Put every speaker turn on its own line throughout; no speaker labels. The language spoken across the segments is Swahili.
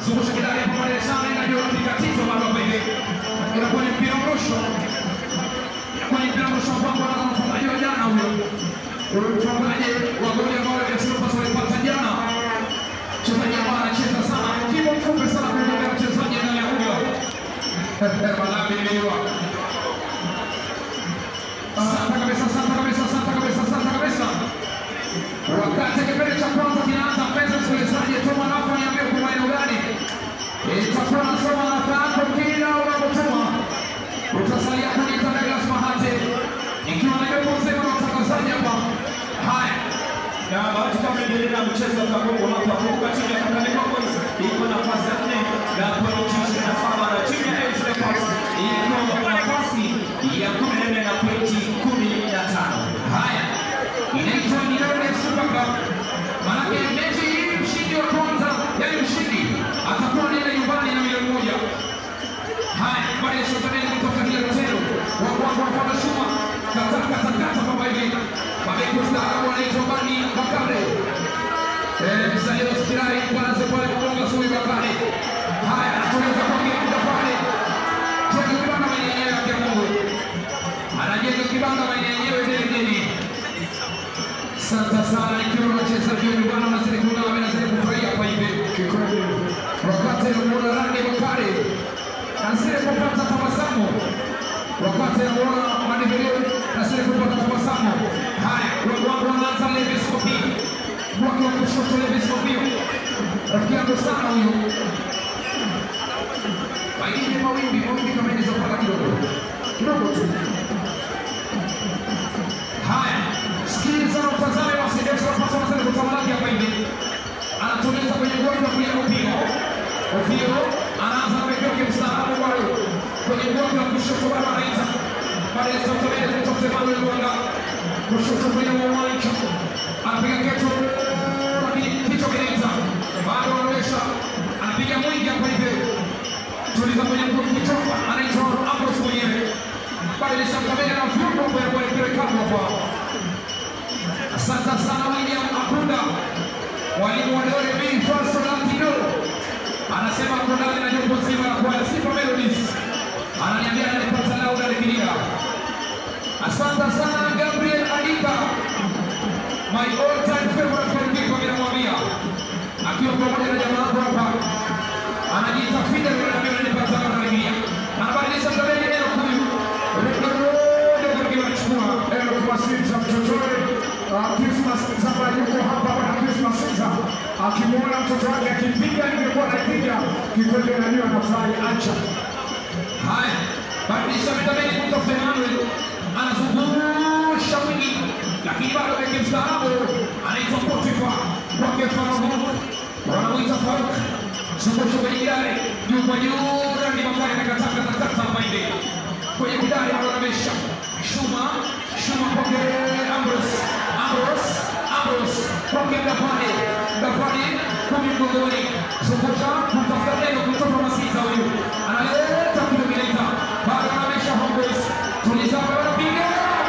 zungusha kidari hapo mbele sana, inajua katika tito bado hapa hivi, inakuwa ni mpira mrusho, inakuwa ni mpira mrusho ambao anaanza mfungaji wa jana huyo, huyo mfungaji wa goli ambao FC Leopards walipata jana, mchezaji ambaye anacheza sana, kibo mfupi sana kuliko mchezaji anayekuja Malawi imeiwa Asante kabisa, asante kabisa, asante kabisa, asante kabisa. Wakati kipindi cha kwanza kinaanza, mpenzi msikilizaji, tuma nako niambie kwa maeneo gani itakuwa nasoma namba yako kila unapotuma. Utasalia kuniita Douglas Mahate ikiwa na jopo mzima na utangazaji hapa. Haya,
Na bahati kama endelea na mchezo wa kabumbu hapa kumbuka timu ya Kakamega Boys iko nafasi ya nne na pointi ishirini na saba na timu ya AFC Leopards iko nafasi ya kumi na nne na pointi kumi na tano.
haya, inaitwa Nirone Super Cup. Maanake mechi hii mshindi wa kwanza, yani mshindi atakuwa anaenda nyumbani na milioni moja. Haya, baada ya shotameni kutoka hilo tendo wa kwanza wapata shuma kata kata kata kama hivi mabeki wastaarabu wanaitwa Bani Bakare eh, msanii wa Sikirai kwanza pale kugonga Sui Bakare. Haya, anatoweza kwa kibuga pale jenga kibanda maeneo yenyewe ya Kiamungu, anajenga kibanda maeneo yenyewe vile vile. Asante sana, ikiwa wachezaji wa nyumbani wanazidi kunao, wanazidi kufurahia kwa hivi kikweli, wakati anamuona Rani Bakare anazidi kupata tabasamu, wakati anamuona Manivelio anazidi kupata tabasamu. Haya, wangu wanaanza Levis Kopi, wake wa kushoto Levis Kopi, rafiki yangu sana huyu. Mawimbi, mawimbi, mawimbi kama inaweza kupanda kidogo kidogo tu. Haya, sikiliza na utazame wasidesi wapasa wanazidi kutamalaki hapa hivi. Anatuliza kwenye goli la kulia Opio. Opio anaanza na mekeo kimstaarabu bado kwenye goli la kushoto bado anaita. Baada ya sauti mbele kutoka Emmanuel Mwanga. Kushoto kwenye uwanja. Anapiga keto lakini kichwa kinaita. Bado anaonyesha anapiga mwingi hapa hivi. Tuliza kwenye mguu kichwa anaitwa Ambrose mwenyewe. Badilisha kamera na vyombo vya kuelekea hapa. Asante sana William Akunda, mwalimu wa Dore B Falso Latino, anasema kundani na jopo zima la kwaya Sifa Melodies, ananiambia ananipata lauda likilia. Asante sana Gabriel Adika, my all time favorite goalkeeper, mimi namwambia akiwa pamoja na jamaa wangu hapa, anajiita Fidel, ananiambia ananipata lauda likilia. Anabadilisha kamera neno huyu
akimwona mtoto wake akipiga ningekuwa napiga kikweli, najua nafurahi. Acha
Haya, badilisha vitabeni kutoka Emmanuel, anazungusha mwingi, lakini bado beki mstaarabu anaitwa Potifa kwake Farouk, wanamwita Farouk, zungusha kwenye kidare juu kwa juu, rangi makali amekataka takata hapa hivi kwenye kidare, anaonamesha Shuma, Shuma kwake Ambrose, Ambrose, Ambrose kwake Gafani, Gafani kumi mgongoni, zungusha kutafuta neno kutoka Masita huyu analeta kidomineita bado anamesha Homeboys, tuliza bado piga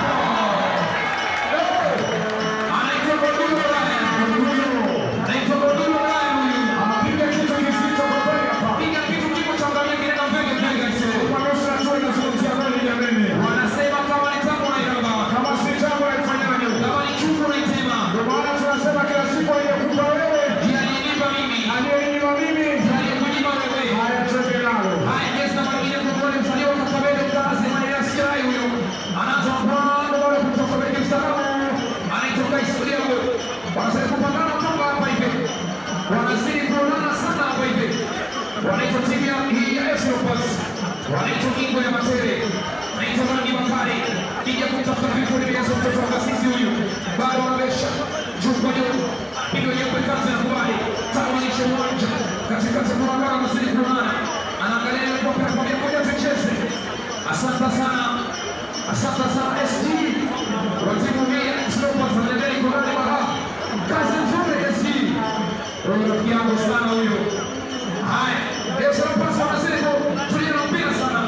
anaitwa Godulu Ryan, anaitwa Godulu Ryan huyu
anapiga kitu kizito kwa kweli hapa.
piga kitu kimo cha ngamia kinaenda mbele mbele hizo.
Kwa nusu tu inazungumzia kweli jameni,
Wanasema kama ni tamu na iramba,
kama si jambo laifanyaje?
kama ni chungu na itema,
Ndio maana tunasema kila siku aliyekupa wewe
ndiye aliyenipa mimi,
aliyenipa mimi,
ndiye aliyekunyima wewe.
haya twende nalo.
Haya, kesi namba nyingine kwa wale msanii wa Kakamega Stars, Maria Sirai huyo anaanza mapambano wale kutoka beki mstaarabu, anaitoka historia huyo, wanazidi kupambana toka hapa hivi, wanazidi kuonana sana hapa hivi, wanaitwa timu ya hii ya FC Leopards, wanaitwa Kingo ya Matere, naitwa Rangi Bakari, kija kutafuta vifo vimeanza mtoto wa kasisi huyu, bado wanabesha juu kwa juu, pigo nyeupe kati na kubali, tawanisha uwanja katikati kwa wakala wanazidi kuonana, anaangalia ile kwa kwa moja moja tucheze. Asante sana, asante sana SG wa timu hii ya FC Leopards, anaendelea iko ndani baraha, kazi nzuri SG, wewe rafiki yangu sana huyo. Haya, FC Leopards wanazidi kutulia na mpira sana,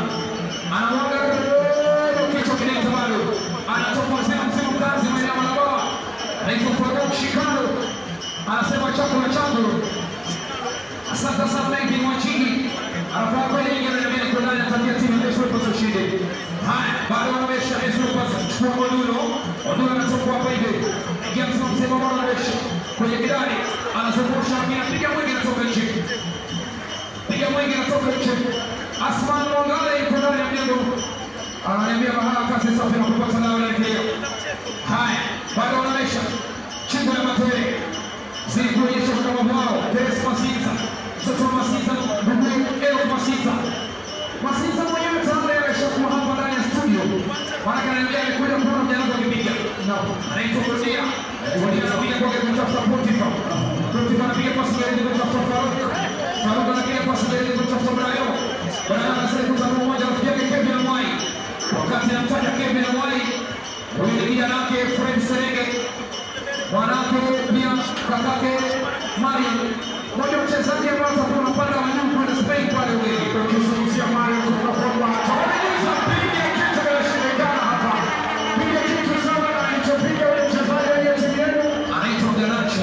anamwaga kichwa kinaita bado, anatoka mzima mzima kazi maeneo ya Malabawa hivi Mwachingi anafaa kweli ingia na mbele kwa ndani atakia timu ya Yesu ipate ushindi. Haya, bado wanamesha Yesu ipate kuchukua Odulo. Odulo anatoka hapa hivi. Jackson msema bwana anamesha kwenye kidani anazungusha anapiga mwingi anatoka nje. Piga mwingi anatoka nje. Asman Mwangale yuko ndani ya mjengo. Ananiambia mahala kazi safi na kupata dawa ya kilio. Haya, bado wanamesha chingo ya matere zilikuonyesha kama wao Teres Masita, mtoto wa Masita, ndugu Ero Masita. Masita mwenyewe tayari ameshakuwa hapa ndani ya studio, maana ananiambia amekuja kuona mjana wake akipiga. Anaitwa Godia. Godia anapiga kwake kumtafuta Potifa. Potifa anapiga pasi mbele kumtafuta Faruk. Faruk anapiga pasi mbele kumtafuta Brayo. Brayo anasema kutana mmoja rafiki yake Kevin Amwai. Wakati anamtaja Kevin Amwai, huyu ni kijana wake Fred Serenge mwanake pia kakake Mariam, mmoja wa wachezaji ambao watakuwa wanapanda wa juu kwenda Spain pale Ulaya.
Ukizungumzia Mario kuna kwamba ataonyesha piga kitu kinashindikana hapa. Piga kitu sawa na alichopiga yule mchezaji wa timu yenu.
Anaitwa Garnacho.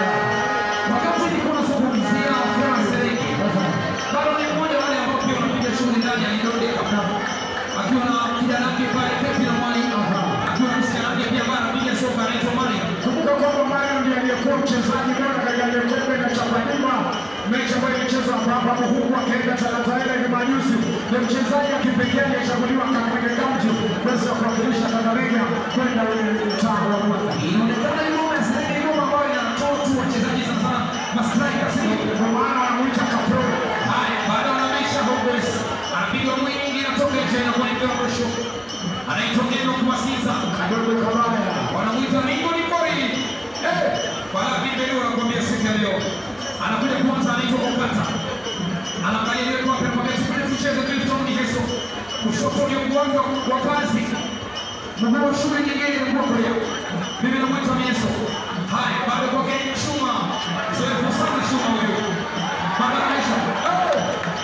Wakati nilikuwa nazungumzia Fran Serenge, bado ni mmoja wa wale ambao pia wanapiga shughuli ndani ya Indonesia akiwa na kijana wake pale Kevin Amwai, akiwa na msichana wake pia ambaye anapiga soka anaitwa Mariam.
Kumbuka kwamba Mario ndiye aliyekuwa mchezaji bora katika ile kombe la Chapadima, mechi ambayo ilichezwa hapa hapa huku akaenda Talanta ile hivi majuzi. Ni mchezaji wa kipekee aliyechaguliwa Kakamega County kuweza kuwakilisha Kakamega kwenda ule mtaa wa Rwanda.
Inaonekana hiyo ngoma ya Serenge ni ngoma ambayo inatoa tu wachezaji sana mastrika, sio?
Ndio maana wanamuita Kapro.
Haya, baada wanamisha Hopeless. Anapiga mwingi anatoka nje na kuelekea mwisho. Anaitwa Neno Kuwasiza.
Kadogo Kabaya.
Wanamuita Ringo Nikori. Eh, wala vipi leo nakwambia siku ya leo. Anakuja kwanza anaitwa Okata. Anaangalia ile kwa kwa kwa siku tucheze Clifton Miheso. Kushoto ni mwanzo wa kazi. Mguu wa shule nyingine ni kwa kulia. Mimi namwita Miheso. Haya, bado kwa Chuma. Zoefu sana Chuma huyo. Bado anaisha. Oh!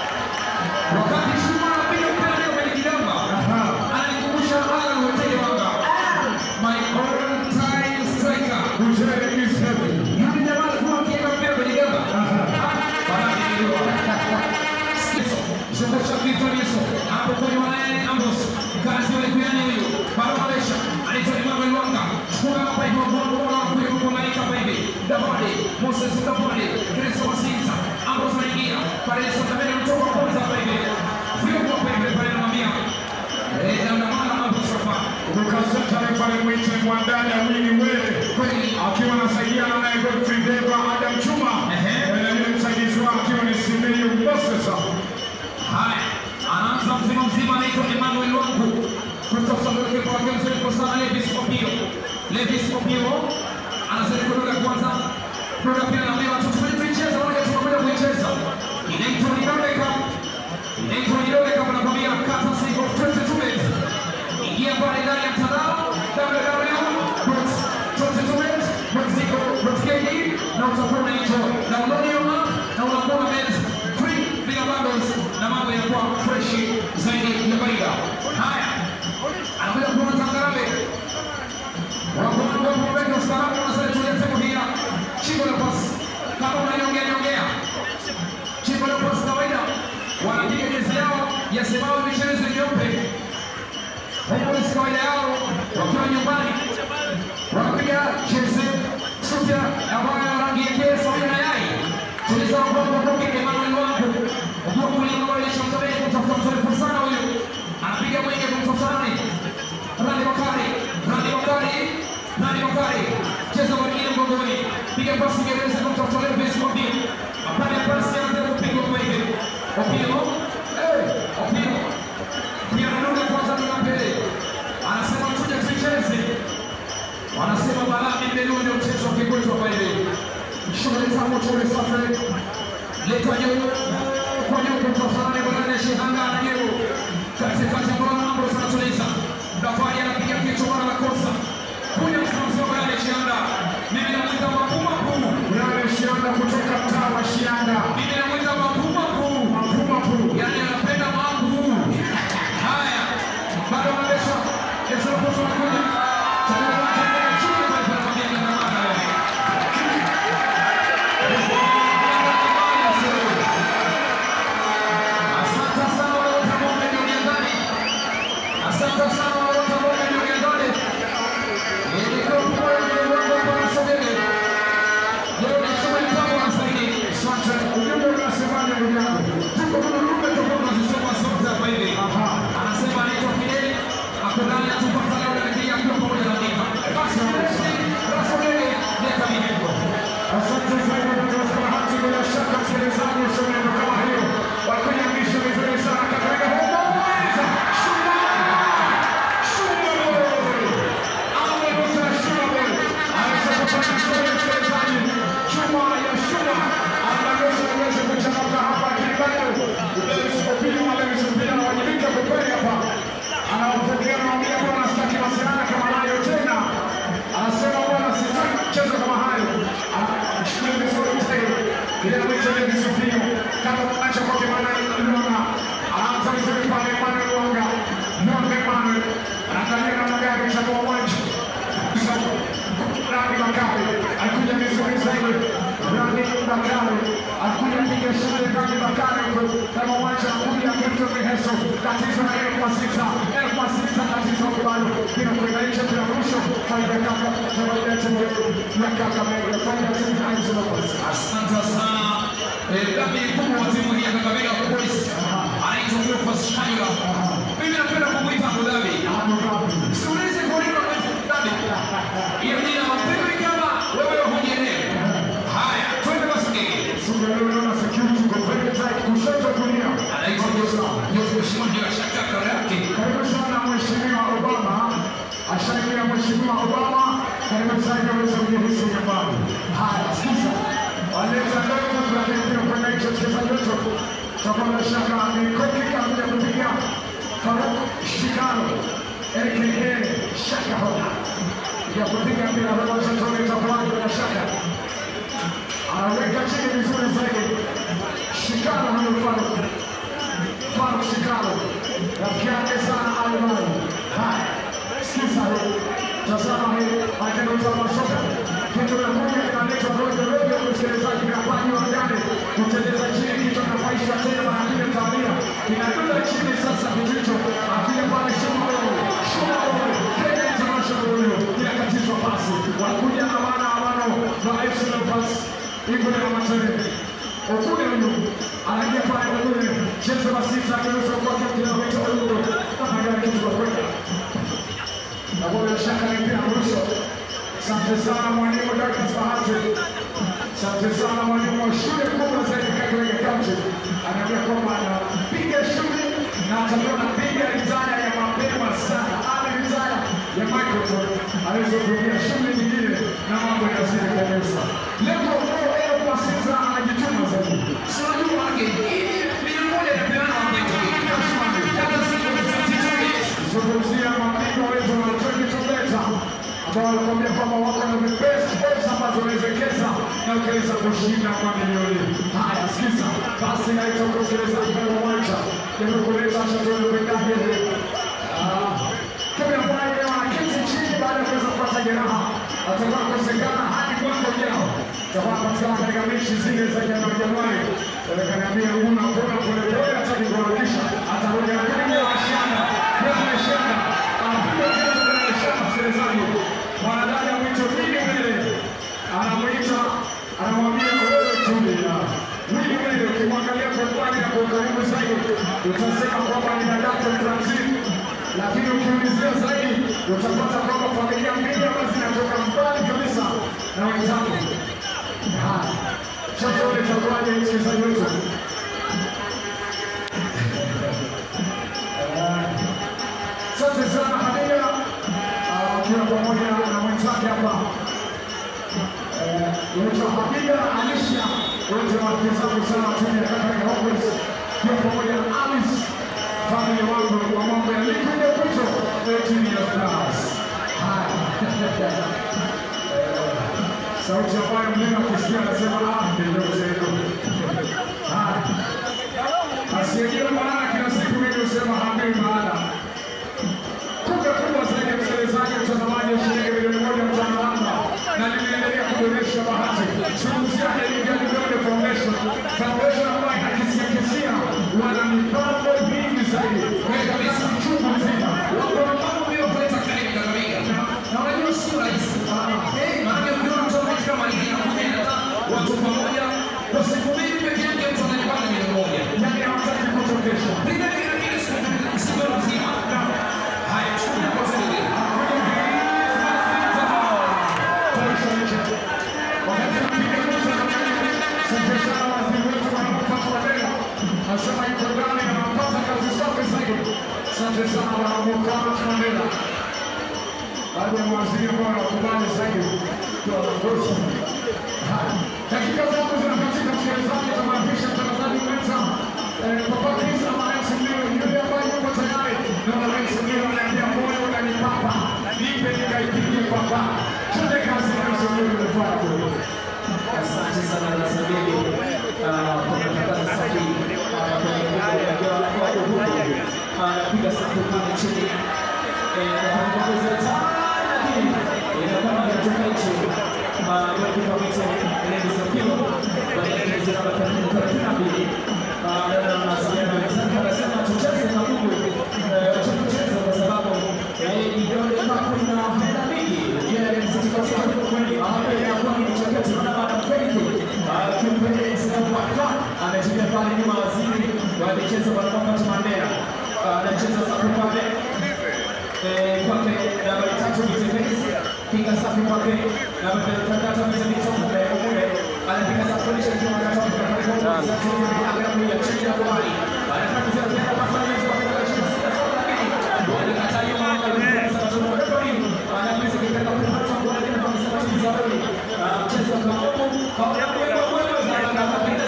Wakati Shuma anapiga mpira leo kwenye kigamba, ananikumbusha Alan Wetege Wanga, my all time striker.
Uzele is heavy.
Yule jamaa alikuwa akiweka mpira kwenye gamba. Barani ndio. Sikizo, zungusha Victor Yeso, hapo kwenye wanaye Ambos. Kazi yule kuyani huyo. Bado Malesha, anaitwa Emmanuel Wanga. Chukua hapa hivi wa bongo bora wa kuja kukumalika hapa hivi. Davide, Moses Davide, Kristo Masinza. Ambos anaingia. Pale Yeso tabele mtoka kwanza hapa hivi. Vyombo hapa hivi pale namwambia. Eh, na maana Ambos hapa.
Ukaseta pale mwite mwandani Awini Wele
Kweli.
akiwa anasaidiana naye Godfrey Deva Adam Chuma
Ehe.
na yule msaidizi wake akiwa ni Simiyu Moses.
Haya, anaanza mzima mzima, anaitwa Emmanuel Wangu kutoka mbele kwa wake mzuri kwa sana Levis Opio. Levis Opio anazidi kuruka kwanza, kuruka pia na mbele watu tuicheza, wale tunakwenda kuicheza. Inaitwa Nidodeka, inaitwa Nidodeka, wanakwambia kata single 22 minutes. Ingia pale ndani ya mtandao www.22minutes.co.ke na utakuwa unaenjoy. Download hiyo app na unakuwa unaget free bila bundles na mambo yanakuwa fresh zaidi ya kawaida. Haya, anakuja kuona Tangarambe wakuweka ustaarabu na sasa tulia sehemu hii ya chimbo la pasi. Kama unaniongea niongea, chimbo la pasi kawaida wanapiga jezi yao yasemao michezo nyeupe Hopeless kawaida yao wakiwa nyumbani wanapiga jezi suti ambayo ya rangi ya kesa na yai. Tulisema kwamba Roki Emmanuel wangu ukiwa kulinga wale shamtabeni kumtafuta mzoefu sana huyu anapiga mwingi kumtafuta nani? Rani Bakari, Rani Bakari, Rani Bakari cheza mwingine mgongoni, piga pasi gereza kumtafuta Levis Mobio, apande pasi anze kupigwa kwa hivi Opio, eh, Opio pia anaruka kwanza ni mbele, anasema tuje tuicheze, wanasema balaa mbele ndio mchezo wa kikwetu hapa hivi. Shughuli za moto ule safi, leta juu kwa juu kumtafuta nani bwana ni Shihanga na juu katikati mbona mambo sana tuliza, Dafari anapiga kichwa bwana la kosa kuja msimamizi wa bwana ni Shihanga, mimi namwita mapuma puu,
Yale Shianda kutoka mtaa wa Shianda.
mimi namwita mapuma puu
Mapuma Puru.
yani anapenda mambo haya bado anabesha esorokoso anakuja Chakula chakula chini pale pale kwa miaka na mara
anapiga shule ndani Bakari huko kama uwanja kuja Kipto Miheso tatizo na elfu sita elfu sita tatizo kubalo kina kwenda nje bila mwisho faida kaka tunawaambia timu yetu ya kaka Mega faida timu ya Aizo Lopez
Asante sana. Eh, Dabi mkubwa wa timu hii ya Kakamega Police anaitwa Cleophas Shayura. Mimi napenda kumuita Abu Dhabi.
Ano Gabi
Siulize kwa nini wanaita Abu Dhabi. Hiyo jina wapewi kama wewe hujielewi. Haya, twende basi ngine.
Sunga leo naona security kwa very tight kushoto kulia
Anaitwa Joseph Mheshimiwa bila shaka kaka yake.
Karibu sana Mheshimiwa Obama, ashaingia Mheshimiwa Obama, karibu sana aweze kujihisi nyumbani. Haya, sasa waleta ndogo tunakimbia kwenda hicho mchezaji wetu tutakuwa na shaka ni koki kabla kupiga Faruk Shikano aka Shaka Hoda ya kupiga mpira kwa Santoni itakuwa na shaka anaweka chini vizuri zaidi Shikano huyo Faruk Faruk Shikano rafiki yake sana Almani. Haya, sikiza hii, tazama hii, akiongoza masoka kitu na moja kinaletwa rojo rojo, msikilizaji, kinafanywa ndani, kuteleza chini, kichwa kinapaishwa tena mara mbili mtawalia, kinadunda chini sasa, kitu hicho akija pale Shumaro, Shumaro, Kenya International huyo, inakatizwa pasi, wanakuja amana amano na FC Leopards, iko na matende Okune huyu anaingia pale Okune, chezo la sita akigeuza kwake kilomita huyu kama gari kitu kwa kwenda. Na bila shaka ni mpira mwisho. Asante sana mwalimu Douglas Bahati. Asante sana mwalimu wa shule kubwa zaidi Kakamega County. Anaambia kwamba anapiga shule na atakuwa anapiga ritaya ya mapema sana. Ana ritaya ya microphone aweze kurudia shule nyingine na mambo yanazidi kabisa. Leo leo kwa sasa anajituma zaidi.
Sio juu wake. Hii milioni moja inapeana kwa mtu. Kama siku tutazitumia.
zungumzia mapigo wetu wa Twenty Tubeta ambao wanakuambia kwamba wako na the best odds ambazo unawezekeza na ukaweza kushinda mamilioni. Haya, sikiza basi, naitoka msikilizaji kwa uwanja nimekuleta shatoni kwendaje kabla ambaye wanaketi chini baada ya kuweza kupata jeraha atakuwa kukosekana hadi mwaka ujao. Takuwa patikana katika mechi zile za Januari Januari, kaniambia una kuna polepole, hataki kuharakisha, atarudi lakini ashana kwa shaka anapiga kitu kwa shaka. Msikilizaji, mwanadada mwito Wili Wile anamwita, anamwambia wewe tulia. Wili Wile ukimwangalia kwa mbali na kwa karibu zaidi utasema kwamba ni dadako Brazil, lakini ukiulizia zaidi utapata kwamba familia mbili ambazo zinatoka mbali kabisa na wenzako. Haya, sasa ule itakuwaje msikilizaji wetu? Asante sana Hadija Ah, akiwa pamoja na mwenzake hapa Naitwa Hadija Alisha, wote wakizamu sana timu ya Kakamega Homeboyz, pia pamoja na Alice family wangu wa mambo ya Liquid Pito timu ya Stars. Haya. Sauti ambayo mlima akisikia anasema ah, ndio zenu. Haya. Asiyejua maana kila siku mimi husema hambii maana kubwa kubwa zaidi ya msikilizaji mtazamaji wa shilingi milioni moja mtano namba na linaendelea kuboresha bahati. Zungumzia Elia Vidole Foundation, foundation ambayo hakisia kisia wana mipango mingi zaidi katika kabisa mchungu mzima.
Wako na mambo mengi kuleta karibu Kakamega. Na unajua sio rahisi. Eh, maana ukiona mtazamaji kama hii inakuja inaleta watu pamoja kwa siku mbili peke yake mtu anajipata milioni moja.
Yani hawataki kutokesha.
Piga kile kile siku siku nzima. Haya, chukua kwa sababu
Nasema yuko ndani na anapata kazi safi zaidi. Asante sana bwana Mukama Mandela. Baada ya mawaziri ambao wanakubali zaidi kwa viongozi. Haya, dakika zangu zinakatika, msikilizaji, tunampisha mtangazaji mwenza eh, Papa Chris ama Rais Mlio, yule ambaye yuko tayari na Rais Mlio ananiambia moyo unanipapa, nipe nikaipigie papa. Twende kazi, Rais Mlio umefanya kweli.
Asante sana na sabini kwa matangazo safi ah, kwenye mtandao wa Uhuru. Anapiga safu pale chini Eh, na kuongeza tano, lakini inakuwa ni kutoka nje. Ah, kwa kipa mwisho, Lenny Sapio, kwa dakika thelathini na mbili. Ah, dada anasema wenzake wanasema tucheze na Mungu, eh, wacha tucheze kwa sababu eh, vidole vyako vina hela mingi. Yeye msitika sana kwa kweli. Hapa inakuwa ni mchakato na baada ya Faith ah, kimpende Sinakwaka anatumia pale nyuma waziri wa michezo bwana Mofat Mandela Ah, anacheza safu pale eh, kwake nambari tatu Mtembezi piga safi kwake nambari tatu Mtembezi Mule anapiga safi kwa lisha kwa kata kwa kata kwa tatu angalau ya chini ya kubali anataka kucheza tena kwa sababu ya kwa kata chini sita sawa lakini bwana katayo mama anasema tunamwona anapiga kipenda kwa kata kwa kata kwa sababu ya Zaboni mchezo kama huu kwa kwa kwa za kata kwa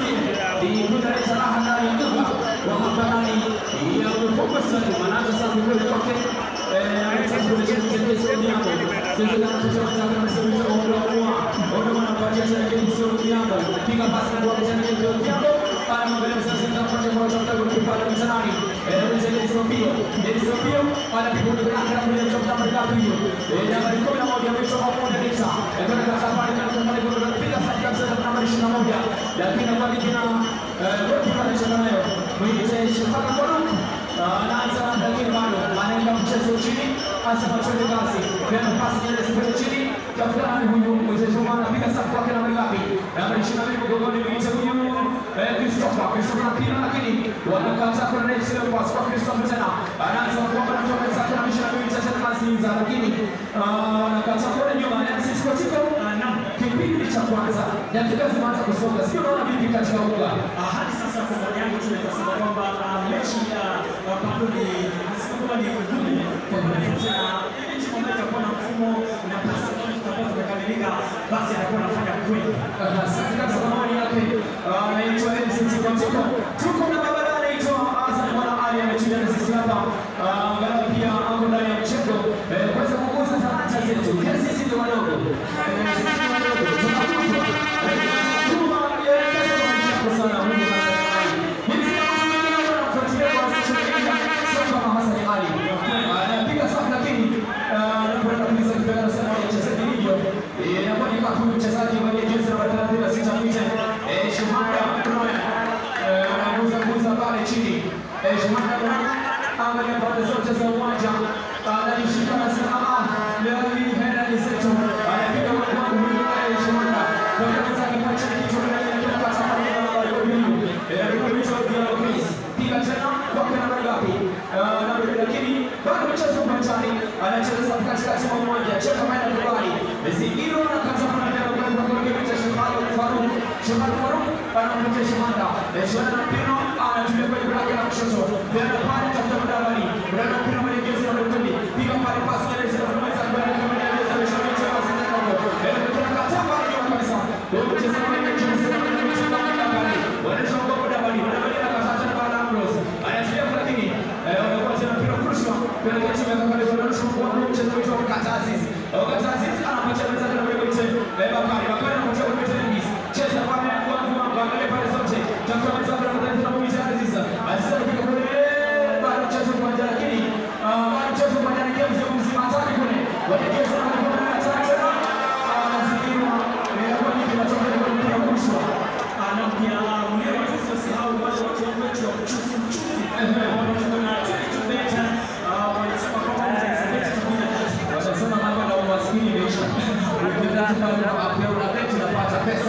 ni kuleta raha ndani ya nyumba wa hapa ndani ya Ukongo Stadium. Anaanza sasa kule kwake eh, anataka kurejea kwenye sehemu yako. Sasa kama mtoto anataka kusema hicho ndio kwa ndio anapatia tena kile sio kiambo. Piga pasi kwa tena kile kiambo. Ana mbele sasa ndio kwa kwa kwa kwa kwa kwa msanani. Eh, ndio ile Sofio. Ile Sofio anapiga kwa kwa kwa ile chapa kwa kwa hiyo. Eh, nambari 11 mwisho wa moja tisa. Eh, kwa kwa safari kwa kwa kwa kwa piga sasa kabisa nambari 21. Lakini kwa kina gokipanisha nayo mwite Shafaka Faruk anaanza lakini bado anaenda mchezo chini, asema twende kasi, tena pasi nyingine zipende chini, tafuta nani huyu mwite Juma anapiga safu kwake na ngapi, namba 22 mgongoni mwite huyu eh, Christopher Christopher anapiga lakini wanakata kwa next level pass kwa Christopher tena anaanza kwa kwa mtu mwenzake na 22 mwite tena Mazinza lakini wanakata kwa nyuma na sisi kwa tiko kipindi cha kwanza dakika zimeanza kusonga, sio naona vipi katika uga
Ah, hadi sasa kwa maoni yangu tunaweza sema kwamba ah, mechi ya ah, bado ni nasema kwamba ni ngumu kwa maana ya ile timu ambayo itakuwa na mfumo na pasi ambazo zitakuwa zimekamilika, basi atakuwa anafanya kweli.
Asante kabisa kwa maoni yake. Ah, Anaitwa MCT Kwatiko. Tuko na baba anaitwa Azan Mwana Ali ametulia na sisi hapa. Ah, Angalau pia ako ndani ya mchezo eh, kuweza kukuza talanta zetu. Yes, sisi ndio wadogo. Eh, sisi ndio wadogo. Tunakuzwa. Eh, Tuma elekeza kwa mchezo sana Mungu Hassan Ali. Mimi sina mtu mwingine ambaye anafuatilia kwa sisi sio kama Hassan Ali. Ah, Anapiga safu lakini ah, anapoenda kuuliza kipenda sana wachezaji hivyo. Eh, inakuwa ni kama mchezaji mwenye jezi namba 36 mwite eh, Shumanda Roya eh, anaguza guza pale chini eh, Shumanda Roya angalia pande zote za uwanja anajishika na sema ah, leo hii hela ni zetu, anapiga mwangu huyu eh, Shumanda kwa hiyo zake kwa chini kitu na yeye anapata pale na huyu eh, alikuwa pia Chris piga tena kwa namba ngapi Ah, namba lakini bado mchezo uwanjani anacheza katikati mwa uwanja cheka maana kubali Zingiro na kaza kwa ndio kwa kwa kwa kwa Shefali Faruk Shefali Faruk anampatia Shemanda Shemanda Pino anatumia kwenye blaki la kushoto tena pale tafuta mdabali Brenda Pino mwenye jezi ya kumi piga pale pasi ile ile tunaweza kwenda kama ile jezi ya Shefali kwa sasa hapo ile kwa kata pale kwa kabisa ndio mchezo wa mechi mchezo wa mechi kwa mdabali wanaisha kwa mdabali mdabali na kasa tena pale Ambrose anatumia lakini wanakuwa tena mpira kurushwa kwenye timu ya Kakale Foundation kwa mchezo wetu wa Kataziz Kataziz anapatia mchezaji na wewe mche Bakari Bakari anapatia kwa Dennis cheza pale kwa kwa angalia pale zote tafuta mchezaji na mchezaji na mchezaji Aziz Aziz anapiga kule bado mchezo kwa jana lakini bado mchezo kwa jana games ya mzima hatari kule wanajeshi na kwa na hatari tena anazingirwa kwa nini tunatoka kwa mpira kurushwa
Ah, na pia ah, mwenyewe tusisahau wale watu wetu wa mchuzi mchuzi ambao wanatoka na Twitter beta ah, wanasema kwamba wanaweza kubia
wanasema mambo na umaskini imeisha. Ukienda pale na app ya unabeti unapata pesa.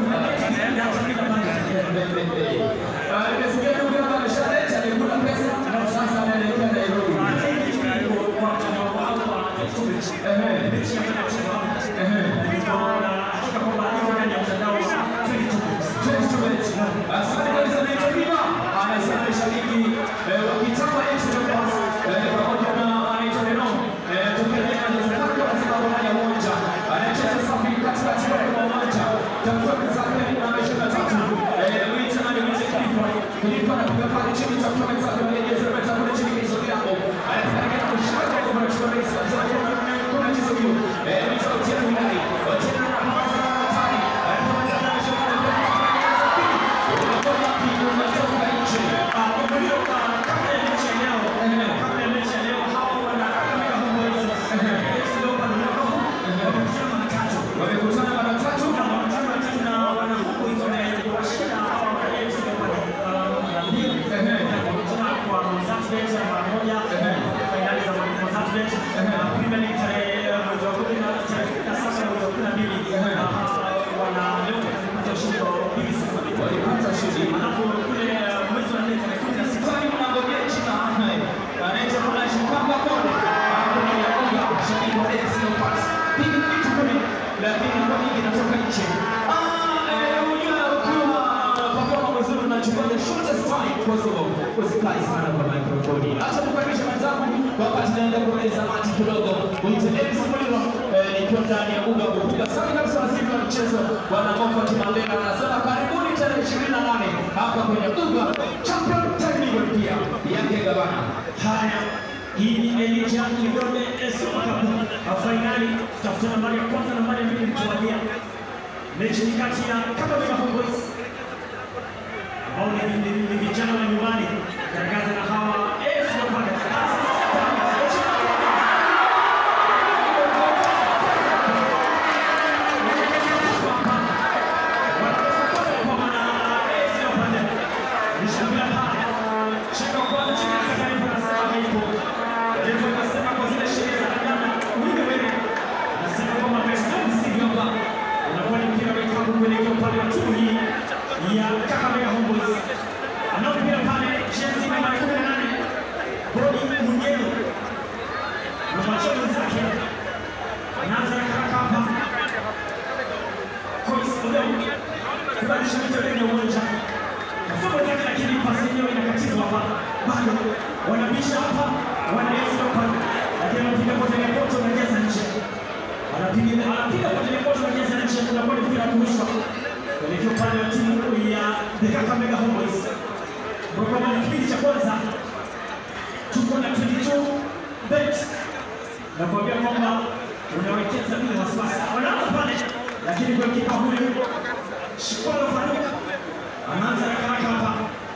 Ah, nimesikia ndugu yangu ameshaleta amekula pesa na sasa anaelekea Nairobi. Asante kabisa naitwa Bima. Anasema ni shabiki eh, wa kitambo X Leopards eh, pamoja na anaitwa Reno. Eh, tokea jana za Zakaria anasema kwa ndani ya uwanja. Anacheza safi katikati ya uwanja. Tafuta mwenzake na ameshinda tatu. Eh, mwite nani mwite Kilifa. Kilifa anapiga pale chini tafuta mwenzake mwenye jezi namba tano kule chini kizoea hapo. Anataka kama kushika kwa kwa kuchukua rais wa Zakaria kwa kwa mchezo hiyo. Eh, mwite Otieno Wilai. Otieno anapambana na hatari. Anapambana na ameshinda wamekutana mara tatu shortest time possible. Usifurahi sana kwa mikrofoni. Acha kukaribisha mwenzangu wakati naenda kueleza mati kidogo. Mwite Dennis Muliro eh, nikiwa ndani ya uga kupiga safi kabisa waziri wa mchezo bwana Moffat Mandela anasema karibuni tarehe 28 hapa kwenye uga Champion Technical pia yake gavana.
Haya, hii ni Elijah Kigombe Super Cup fainali, tafuta nambari ya kwanza, nambari ya mbili mtawalia. Mechi ni kati ya Kakamega Homeboyz ambao ni ni- ni vijana wa nyumbani garagaza na hawa AFC Leopards. Anaanza haraka hapa kubadilisha vitu ndani ya uwanja. Mfumo wake lakini pasi yenyewe inakatizwa hapa. Bado wanabisha hapa, wanaeza hapa. Lakini anapiga kwa ile koto na jaza nje. Anapiga anapiga kwa ile koto na jaza nje kuna kwa mpira kurushwa. Kuelekea upande wa timu ya The Kakamega Homeboyz. Kwa kama ni kipindi cha kwanza tuko na 22 bet na kuambia kwamba unawekeza bila wasiwasi. Wanaanza pale, lakini golikipa huyu Shikwalo Faruk anaanza haraka haraka hapa.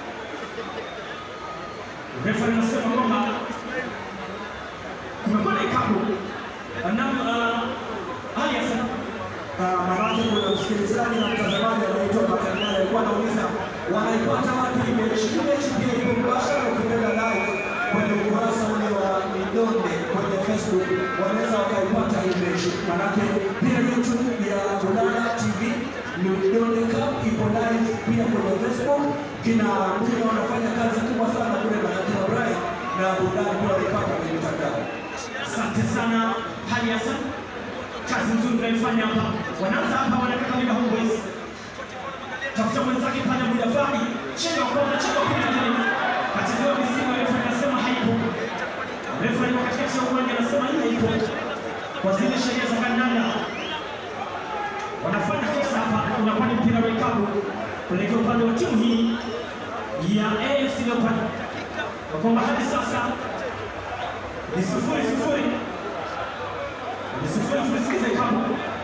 Refa anasema kwamba kumekuwa na ikabu na uh, Ali Hassan
Maanake kuna msikilizaji na mtazamaji anaitwa Makangala alikuwa anauliza wanaipata wapi hii mechi. Hii mechi pia iko mbashara, ukipenda live kwenye ukurasa ule wa Midonde kwenye Facebook wanaweza wakaipata hii mechi, manake pia YouTube ya Bulala TV Midonde Cup ipo live pia kwenye Facebook. Kina Mbuga wanafanya kazi kubwa sana kule, manake na Brian na Bulala pia wanaipata kwenye mitandao.
Asante sana Ali Hassan, kazi nzuri unaifanya hapa. Wanaanza hapa, wanataka Kakamega Homeboyz, tafuta mwenzake pale Mudavadi, chenga kona, chenga kona ndani, kachezewa misimu, refa anasema haipo. Refa yuko katikati ya uwanja anasema hii haipo, kwa zile sheria za kandanda wanafanya kosa hapa, unakuwa ni mpira wa ikabu kuelekea upande wa timu hii ya AFC Leopards, kwa kwamba hadi sasa ni sifuri sifuri ni sifuri sifuri. Sikiza ikabu,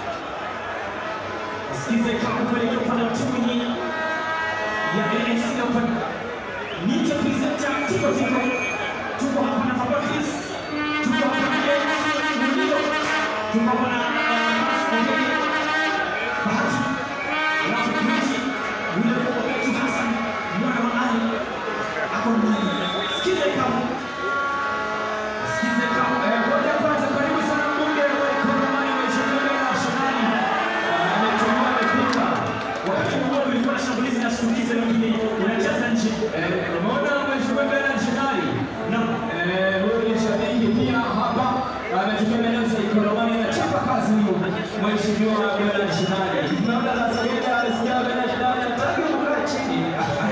sikiza ikabu kuelekea upande wa timu hii ya AFC Leopards. Niite presenter Tiko Tiko, tuko hapa na Papa Chris, tuko hapa na James Muliro, tuko hapa na uh, Max Ongeri, Bahati, alafu Kiti, William Obetu Hassan, mwana wa Ali, ako ndani. Sikiza ikabu, sikiza ikabu.
Ngoja kwanza, karibu sana mbunge wa Ikolomani Mheshimiwa Nationali. Ametumia amepita.
Wakati huo ulikuwa na shambulizi na shtukizo, lakini unacheza nje.
Eh, umeona Mheshimiwa Nationali?
Naam.
Eh, huyu ni shabiki pia hapa ametumia maeneo ya Ikolomani anachapa kazi huyu Mheshimiwa Nationali. Naona anasogea anasikia Nationali anataka kukaa chini.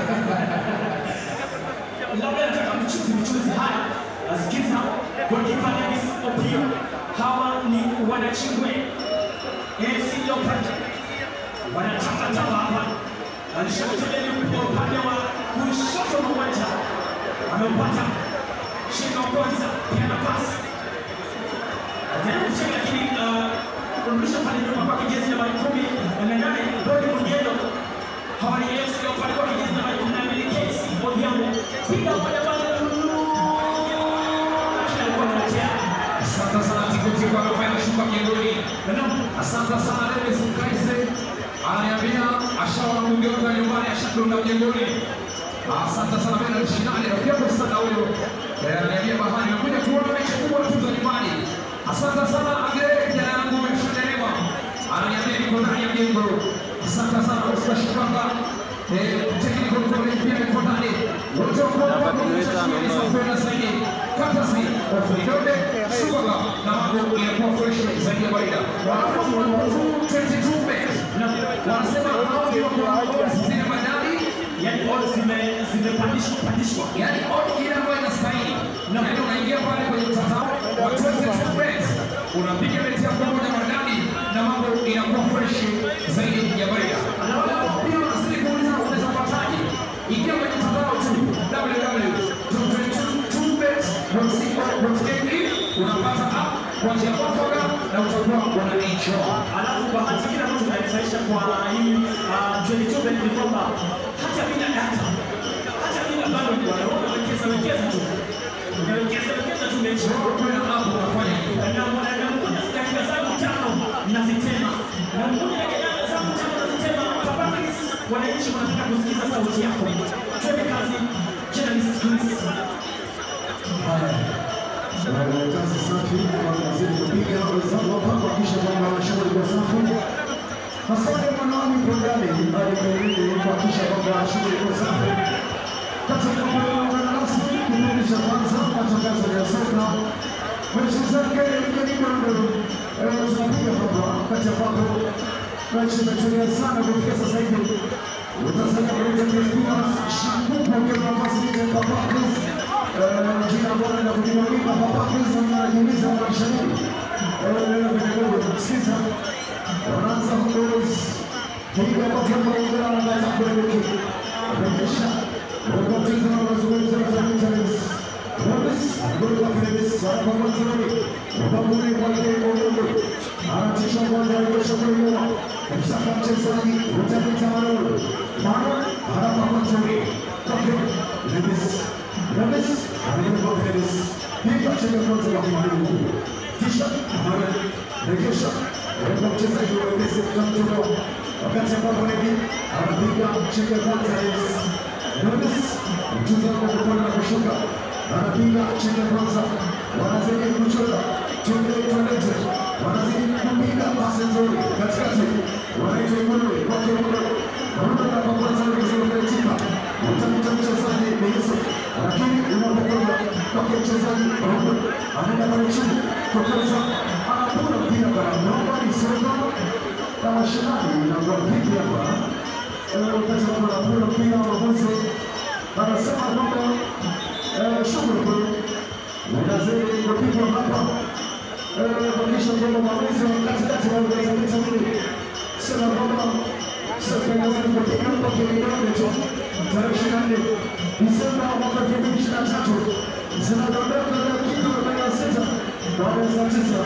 labda nataka mchuzi mchuzi. Haya, asikiza golikipa Dennis Opio. Hawa ni wanachingwe AFC Leopards, wanatapatapa hapa. Alishamtoleni kwa upande wa kushoto wa uwanja, ameupata shingo wa kwanza, pia na pasi ajaribu kucheka, lakini uh, kurudisha pale nyuma kwake jezi nambari kumi na nane Rodi Munyendo hawa ni AFC Leopards kwa jezi nambari kumi na mbili KC Odhiambo, piga moja pale lakini alikuwa anatea
Asante sana Tiko Tiko amefanya shuka mjengoni. Asante sana Dennis Mkaise ananiambia ashaona mbunge wake wa nyumbani ashadonda mjengoni. Asante sana Bernard Shinani rafiki yako sana huyo. Eh, Ananiambia bahani nakuja kuona mechi kubwa tu za nyumbani. Asante sana Agre kijana yangu umeshadelewa. Ananiambia niko ndani ya mjengo. Asante sana Oscar Shikanga. Eh, technical college pia niko ndani. Wote wako hapa kwa zaidi. Fantasy of Midode, Subaga na mambo yanakuwa fresh zaidi ya kawaida. Wanapo 22 bet. Wanasema hao ndio kwa zile madai
yaani odds zime- zimepandishwa pandishwa.
yaani odd ile ambayo inastahili. Yaani unaingia pale kwenye mtandao wa 22 bets, unapiga beti yako moja maridadi na mambo inakuwa fresh zaidi ya barida. Alafu pia unazidi kuuliza unaweza kupataje? Ingia kwenye mtandao tu www.22bets.co.ke unapata app kwa njia mwafaka na utakuwa una enjoy.
Alafu bahati kile ambacho kinanifurahisha kwa hii uh, 22 bet ni kwamba hata bila data, hata bila bado wanaona wekeza wekeza tu, unawekeza wekeza tu mechi
Kuna app unafanya hivi.
na mmoja dakika zangu tano nazitema, na mmoja dakika zangu tano nazitema. Papaki, wananchi wanataka kusikiza sauti yako. Twende kazi, journalist Chris.
Kazi safi wanazidi kupiga wenzao hapa kuhakikisha kwamba shughuli kwa safi. Hasani Mwanawami Programi alimweleza kuhakikisha kwamba shughuli kwa safi. Katika kuungana nasi kipindi cha kwanza matangazo ya soka mechi zake karibu tunapiga hapa wakati ambapo mechi imetulia sana kufikia sasa hivi. Utanzania pamoja na Spurs shakupa kwa nafasi ile kwa Papas jina bora la kujimwagika hapa kwanza anajiuliza mashabiki neno kidogo sikiza wanaanza Honduras piga kwa kama ungana na kaza kuelekea rejesha wakati na mazungumzo ya Internet Robes goli la Krebs kwa mwanzoni wakaburi kwa ile ngombe anatisha kwanza rejesha kwa nyuma msaka mchezaji utamita Manolo Manolo haraka mwanzoni kwa Krebs Rames anaenda Krebs piga chenye kwanza kwa mwalimu kisha Mohamed rejesha kwa mchezaji wa Messi mtamtoa wakati ambapo Nebi anapiga chenye kwanza Rames mchezaji wa kupanda kushuka anapiga chenye kwanza wanazidi kuchora tuende tuendete wanazidi kupiga pasi nzuri katikati wanaitwa Immanuel kwa kiungo wanaona kwa kwanza kuzoelekea utamta mchezaji Yusuf lakini unapokwenda kwa mchezaji Robert anaenda pale chini kwa kwanza anapura mpira kwa naomba ni soka kama shindani na kwa vipi hapa wakati ambapo anapura mpira wa mwanzo anasema kwamba shughuli unazidi kupigwa hapa kuhakikisha kwamba maamuzi wa katikati wa Tanzania mbili sema kwamba soka inazidi kupigwa hapa kilingo tu tarehe ishirini na nne Disemba mwaka elfu mbili ishirini na tatu zinadondoka dakika arobaini na sita baada ya saa tisa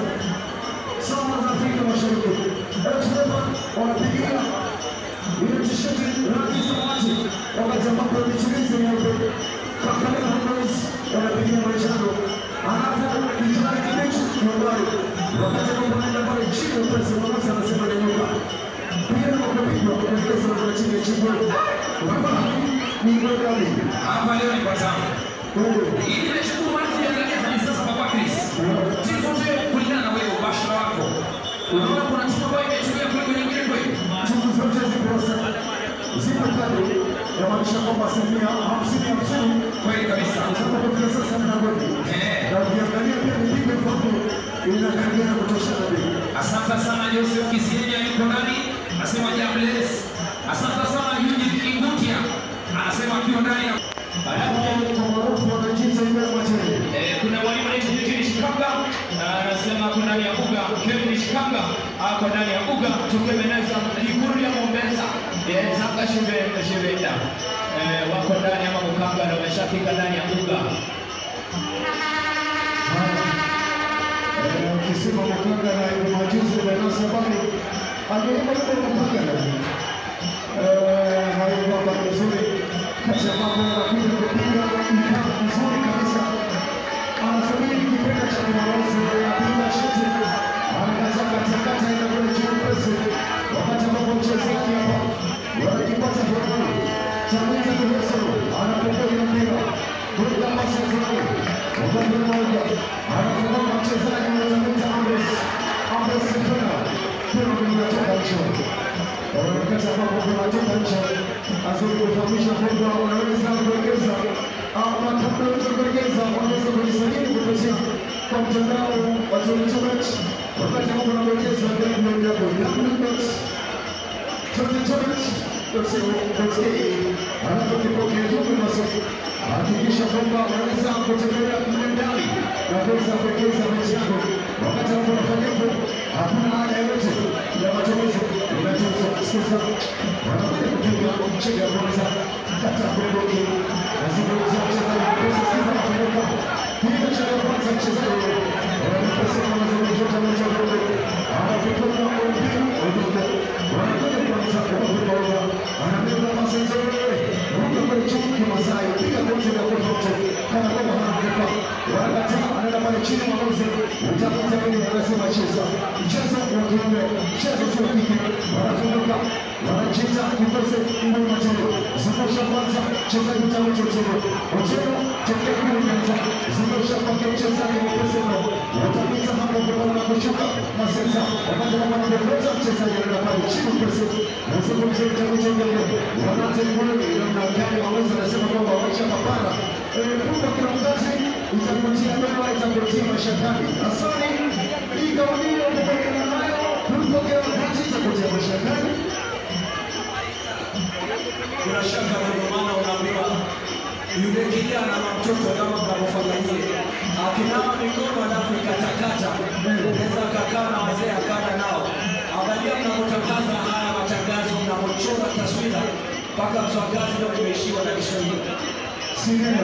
saa za Afrika Mashariki. Elfsema wanapigia ile tisheti rangi samawati wakati ambapo michirizi nyeupe Kakamega Homeboyz wanapigia manjano alafu kijani kibichi nyumbani wakati ambapo anaenda pale chini upesi Mwanza anasema nyanyuka mpira ukapigwa kuelekeza kwa chini ya chini hapa ni Ngogali
Hapa leo ni kwa tamu. Hii nimeshukuru watu kuangalia hadi sasa Papa Chris. Timu zote kulingana na wewe ubashara wako. Unaona kuna timu ambayo imetumia kuliko nyingine kweli?
timu zote zipo sa- zipo kali yamaanisha kwamba asilimia hamsini hamsini
Kweli kabisa.
Tunapofika sasa mlangoni
Eh.
na ukiangalia pia mipigo mfupi inakaribia kutoshana bei.
Asante sana Joseph Kisienya yuko ndani, anasema Jables. Asante sana Eugene Kingutia, anasema akiwa ndani ya
Kwa maarufu wanajiita ile materi.
Eh, kuna mwalimu anaitwa Eugene Shikanga ah, anasema ako ndani ya uga. Kevin Shikanga ako ndani ya uga, tukemeneza ikulu ya Mombasa eh, Tanga shule shulenda eh, wako ndani ama Mukanga na wameshafika ndani ya uga.
Eh, Ukisema Makanga na hiyo majuzi Venansi habari angeipa yuko Makanga Eh, hayo kwamba ni nzuri kati ya mambo yanakuja kupiga mpira mzuri kabisa anasubiri kipenda cha Jumamosi anapiga shuti anakata katikati aenda kule juu pesi wakati ambapo mchezaji hapa wanakipata kiwango cha Mwita Kuleso anapokea mpira kuweka pasi nzuri wakati mmoja anafunga mchezaji mmoja Andres Andres Fena tena kunatoka nje wakati ambapo kunatoka nje azuri kufahamisha kwamba wanaweza kuongeza ama kabla ya kuongeza wanaweza kujisajili kupitia kwa mtandao wa Telechomet wakati ambapo wanaongeza ndio ndio ndio anapokipokea jumbe basi hakikisha kwamba unaweza kutembelea kule ndani na kuweza kuwekeza mechi yako. Wakati ambapo unafanya hivyo, hakuna haja yoyote ya matumizi. Unachoweza kusikiza wanakuja kupiga mchezo wa kwanza kata kuondoke nazungumzia mchezaji mkosa sikiza nafunguka piga mchezo wa kwanza mchezaji wanaposema mazungumzo moja moja anapotoka mpira udogo wanakuja kwanza kuondoka anabeba pasi nzuri ruka kwa chini kimasai piga kote na kote kana kama hanakupa wanakataa anaenda pale chini mwamuzi utafuta mimi anasema cheza mchezo wa kiume mchezo sio kike wanafunguka wanacheza kikosi ndio mchezo zungusha kwanza mchezaji mtamu chochote mchezo tokea kule kwanza zungusha kwa mchezaji wa Pesero watapita hapo kwa na kushuka masenta wakati wa kuongoza mchezaji anaenda pale chini pesa nazungumzia mtamu chochote wanaanza kule na gani waweza nasema kwamba wacha mapana kumbe kuna mzazi itakutia doa itakutia mashakani asani hii kauli hiyo kutokana nayo kulipokea wakati itakutia mashakani
bila shaka na ndio maana unaambiwa yule kijana na mtoto kama mnavyofanya nyie, akinawa mikono alafu ikatakata, unaweza kakaa na wazee akana nao. Angalia mnapotangaza haya matangazo, mnapochora taswira mpaka mswagazi leo imeishiwa na Kiswahili.
si neno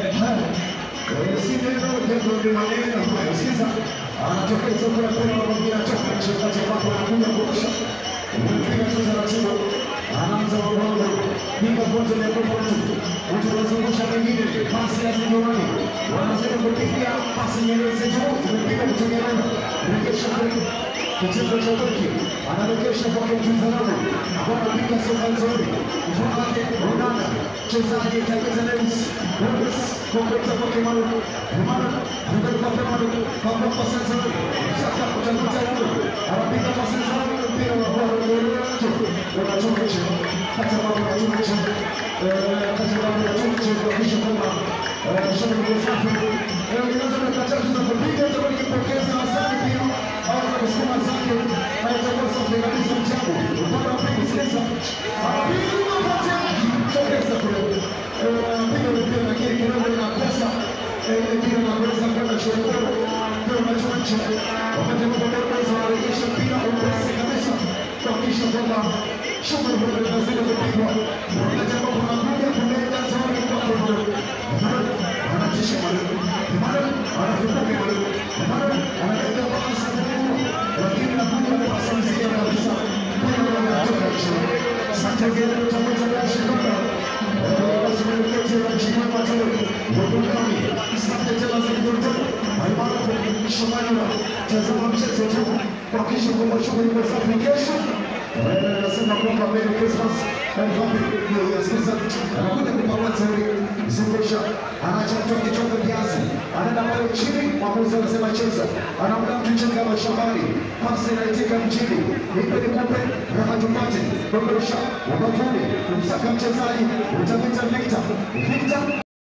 Eh, si neno jambo ni maneno ambayo sikiza anatokea soko la pema mwingine atoka nje kati ambapo anakuja kurusha umepiga tu taratibu anaanza mabongo piga pote na pote mtu anazungusha mwingine pasi ya Zimbabwe wanazidi kupiga pasi nyeleze juu zimepiga kutegemeana rejesha kwetu kitendo cha wiki anarejesha kwa mtazamo ambao anapiga soka nzuri mfano wake Ronaldo mchezaji katika Lewis Lewis kompeta kwa Kimano Kimano ndio kwa Kimano kwa kwa pasi nzuri sasa kutafuta huyo anapiga pasi nzuri mpira wa bora unatoka nje hata kama unatoka nje eh hata kama unatoka nje kuhakikisha kwamba shabiki ni safi eh unaweza kukataza na kupiga kama nikipokeza asante pia au za kusukuma zake anachokosa safi kabisa mchango upande wa pili sasa anapiga mapati yake tokeza kule eh anapiga mpira lakini kidogo inakosa eh mpira unaweza kwenda chororo mpira unatoka nje wakati ambapo Bordeaux wanarejesha mpira upesi kabisa kuhakikisha kwamba shughuli hiyo inazidi kupigwa wakati ambapo anakuja kuleta zoni kwa Bordeaux anatisha mwalimu Emmanuel anafunguka mwalimu Emmanuel anaenda pasi ngumu lakini anakuja na pasi nzito kabisa mpira unatoka nje asante vile utakuta na shikana basi mwelekezi wa mshimama tu Bogotani asante tena za kutoka almaarufu Shomani tazama mchezo tu kuhakikisha kwamba shughuli iko safi kesho anasema kwamba Merry Christmas and Happy New Year. Sasa anakuja kupanga tauri zungusha, anachatoa kichongo kiasi, anaenda pale chini, mwamuzi anasema cheza, anamda mtu chenga mashambani, pasi inaitika mjini, nipe nikupe, raha tupate, dondosha ubavuni, kumsaka mchezaji, utapita Victor, Victor